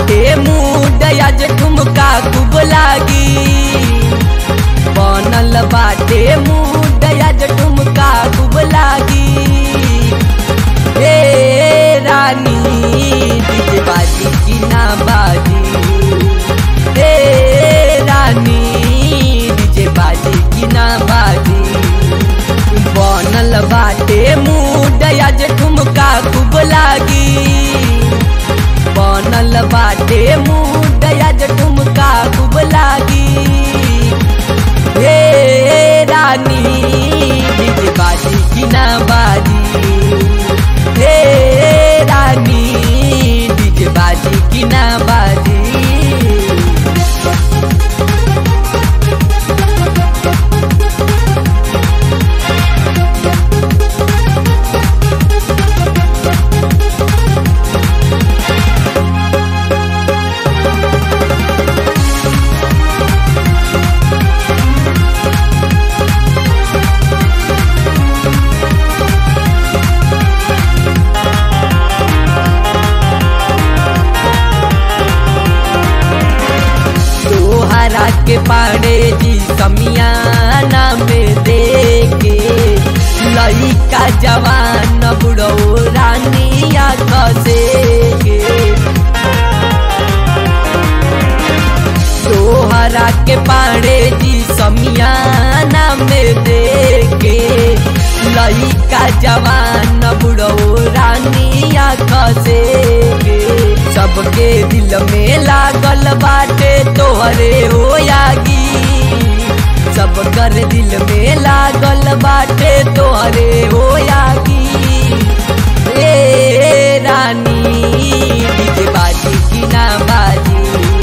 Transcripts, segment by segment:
बाटे मूड आज ठुमका खूब लागी बनल बाटे मूड आज ठुमका खूब लागी हे रानी डीजे बाजी की ना बाजी हे रानी डीजे बाजी की ना बाजी बनल बाटे मूड आज ठुमका खूब लागी बनल बाटे मूड आज ठुमका खूब लागी हे रानी डीजे बाजी की ना बाजी हे रानी डीजे बाजी की ना बाजी तोहरा के पाड़े जी समियाना में देखे लइका जवान बुढ़ो रानिया कसे के तोहरा के पाड़े जी समियाना में देखे लइका जवान बुढ़ो रानिया कसे के सबके दिल में लागल बाटे तोहरे हो यागी सब कर दिल में लागल बाटे तोहरे हो यागी ए रानी डीजे बाजी की ना बाजी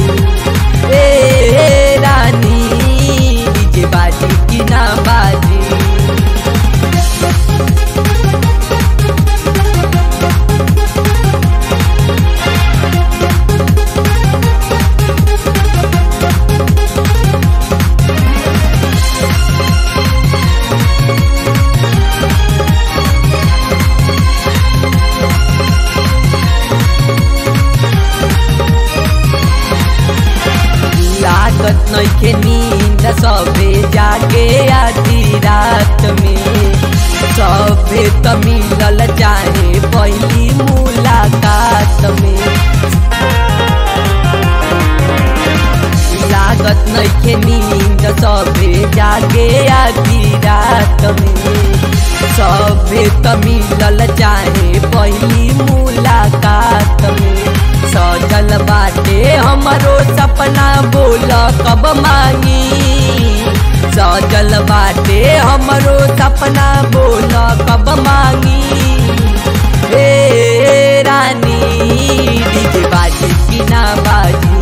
ए रानी डीजे बाजी की ना बाजी लागत नइखे नींद सबे जागे आधी रात में सबे त मिलल चाहे पहली मुलाकात में लागत नइखे नींद सबे जागे आधी रात में सबे त मिलल चाहे पहली मुलाकात में सजल बाटे हमरो सपना बोल कब मांगी सजल बाटे हमरो सपना बोल कब मांगी हे रानी डीजे बाजी की ना बाजी